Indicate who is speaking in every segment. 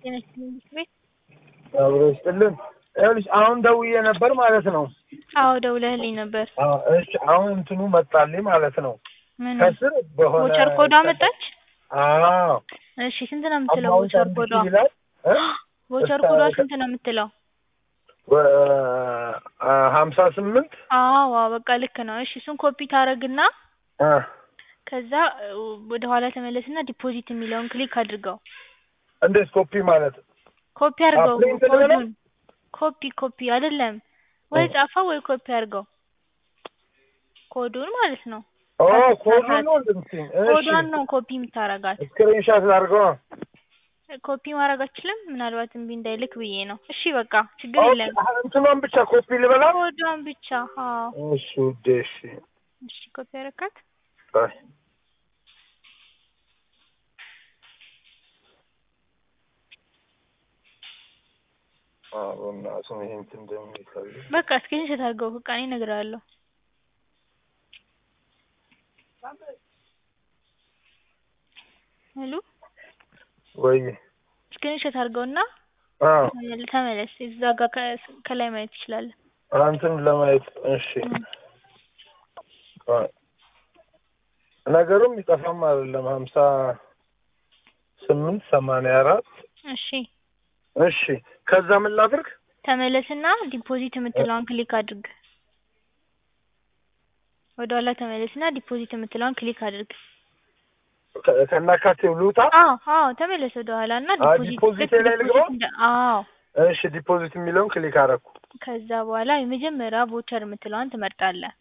Speaker 1: ጤና ይስጥልኝ ቤት
Speaker 2: አብሮ ይስጥልን። ይኸውልሽ አሁን ደውዬ ነበር ማለት ነው።
Speaker 1: አዎ ደውለህልኝ ነበር።
Speaker 2: አዎ፣ እሺ አሁን እንትኑ መጣልኝ ማለት ነው።
Speaker 1: ምን
Speaker 2: ከስር በሆነ
Speaker 1: ቮቸር ኮዷ መጣች?
Speaker 2: አዎ
Speaker 1: እሺ ስንት ነው የምትለው
Speaker 2: አማውንት
Speaker 1: ቮቸር
Speaker 2: አንድ
Speaker 1: ኮዷ?
Speaker 2: ሺህ ይላል እ?
Speaker 1: ቮቸር
Speaker 2: እስከ-
Speaker 1: ኮዷ ስንት ነው የምትለው?
Speaker 2: በ- አ- ሀምሳ ስምንት
Speaker 1: አዎ አዎ በቃ ልክ ነው። እሺ እሱን ኮፒ ታረግና
Speaker 2: አ፣
Speaker 1: ከዛ ወደ ኋላ ተመለስና ዲፖዚት የሚለውን ክሊክ አድርገው።
Speaker 2: እንዴት ኮፒ ማለት
Speaker 1: ኮፒ አድርገው
Speaker 2: ፕሪንት ልበለው?
Speaker 1: ኮዱን። ኮፒ ኮፒ አይደለም ወይ ጻፈው ወይ ኮፒ አድርገው ኮዱን ማለት ነው።
Speaker 2: ኦ
Speaker 1: ከስር
Speaker 2: ኮዱ
Speaker 1: መብራት።
Speaker 2: ነው እንደምትይኝ።
Speaker 1: ኮዷን
Speaker 2: እሺ
Speaker 1: ነው ኮፒ የምታረጋት።
Speaker 2: ስክሪንሻት ላድርገው።
Speaker 1: ኮፒ ማድረግ አችልም። ምናልባት እምቢ እንዳይልክ ብዬ ነው። እሺ በቃ ችግር
Speaker 2: ኦኬ፣
Speaker 1: የለም።
Speaker 2: እንትኗን ብቻ ኮፒ ልበላ።
Speaker 1: ኮዷን ብቻ። አዎ
Speaker 2: እሺ ውዴ፣ እሺ
Speaker 1: እሺ ኮፒ አረካት።
Speaker 2: ባይ አዎ እናቱን ይሄ እንትን እንደሚፈልግ
Speaker 1: በቃ ስክሪንሾት አድርገው በቃ እኔ እነግርሃለሁ። ሄሎ
Speaker 2: ወይ
Speaker 1: ስክሪንሾት አድርገውና
Speaker 2: አዎ
Speaker 1: ተመል- ተመለስ። እዛ ጋር ከ- ከላይ ማየት ትችላለህ።
Speaker 2: አንተን ለማየት እሺ። ቆይ ነገሩም ይጠፋም አይደለም ሀምሳ ስምንት ሰማንያ አራት
Speaker 1: እሺ
Speaker 2: እሺ ከዛ ምን ላድርግ?
Speaker 1: ተመለስና ዲፖዚት የምትለዋን ክሊክ አድርግ። ወደ ኋላ ተመለስና ዲፖዚት የምትለዋን ክሊክ አድርግ።
Speaker 2: ከ- ከናካቴው ልውጣ?
Speaker 1: አዎ አዎ ተመለስ ወደ ኋላ እና
Speaker 2: አ
Speaker 1: ዲፖዚት
Speaker 2: ዲፖዚት
Speaker 1: ልክ
Speaker 2: ላይ ልግባ?
Speaker 1: ዲፖዚት እንደ አዎ
Speaker 2: እሺ ዲፖዚት የሚለውን ክሊክ አደረኩ።
Speaker 1: ከዛ በኋላ የመጀመሪያ ቮቸር የምትለዋን ትመርጣለህ።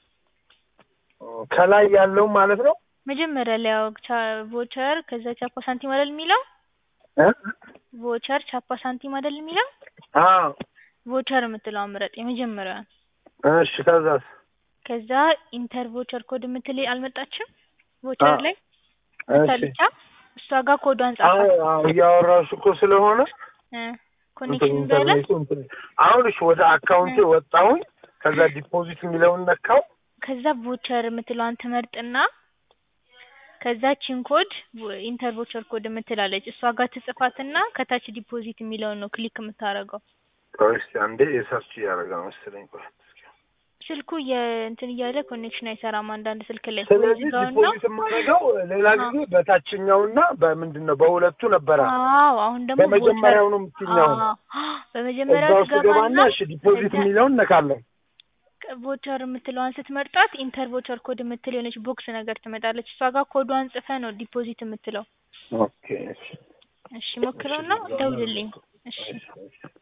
Speaker 2: ከላይ ያለው ማለት ነው
Speaker 1: መጀመሪያ ላይ ያው ቻ- ቮቸር ከዛ ቻፓ ሳንቲም አይደል የሚለው
Speaker 2: እ?
Speaker 1: ቮቸር ቻፓ ሳንቲም አይደል የሚለው
Speaker 2: አዎ
Speaker 1: ቮቸር የምትለዋን ምረጥ የመጀመሪያዋን።
Speaker 2: እሺ ከዛስ?
Speaker 1: ከዛ ኢንተር ቮቸር ኮድ የምትል አልመጣችም ቮቸር
Speaker 2: አዎ።
Speaker 1: ላይ እሷ
Speaker 2: እሺ
Speaker 1: ብቻ እሷ ጋር ኮዷን
Speaker 2: አዎ
Speaker 1: ጻፋት።
Speaker 2: አዎ እያወራሁሽ እኮ ስለሆነ
Speaker 1: እ
Speaker 2: እንትን
Speaker 1: ኮኔክሽን በለ
Speaker 2: ኢንተርኔቱ እንትን አሁን እሺ ወደ አካውንቴ ወጣሁኝ። ከዛ ዲፖዚት የሚለውን ነካው።
Speaker 1: ከዛ ቮቸር የምትለዋን ትመርጥና ከዛ ቺን ኮድ ኢንተር ቮቸር ኮድ የምትላለች እሷ ጋር ትጽፋትና ከታች ዲፖዚት የሚለውን ነው ክሊክ የምታደርገው።
Speaker 2: ቆይ እስኪ አንዴ የሰርች እያደረገ ነው መሰለኝ። ቆይ እስኪ
Speaker 1: ስልኩ የእንትን እያለ ኮኔክሽን አይሰራም አንዳንድ ስልክ ላይ
Speaker 2: ስለዚህ
Speaker 1: ዝጋውና
Speaker 2: ዲፖዚት የማደርገው ሌላ
Speaker 1: አዎ።
Speaker 2: ጊዜ በታችኛውና በምንድን ነው በሁለቱ ነበረ።
Speaker 1: አዎ አሁን ደግሞ
Speaker 2: በመጀመሪያው ነው የምትይኛው።
Speaker 1: አዎ
Speaker 2: እዛ
Speaker 1: በመጀመሪያው
Speaker 2: ውስጥ ገባና
Speaker 1: ትገባና
Speaker 2: እሺ ዲፖዚት
Speaker 1: ከዛ-
Speaker 2: የሚለውን እነካለን።
Speaker 1: ቮቸር የምትለዋን ስትመርጣት ኢንተር ቮቸር ኮድ የምትል የሆነች ቦክስ ነገር ትመጣለች። እሷ ጋር ኮዷን ጽፈ ነው ዲፖዚት የምትለው።
Speaker 2: ኦኬ እሺ
Speaker 1: እሺ ሞክረውና ደውልልኝ። እሺ
Speaker 2: እሺ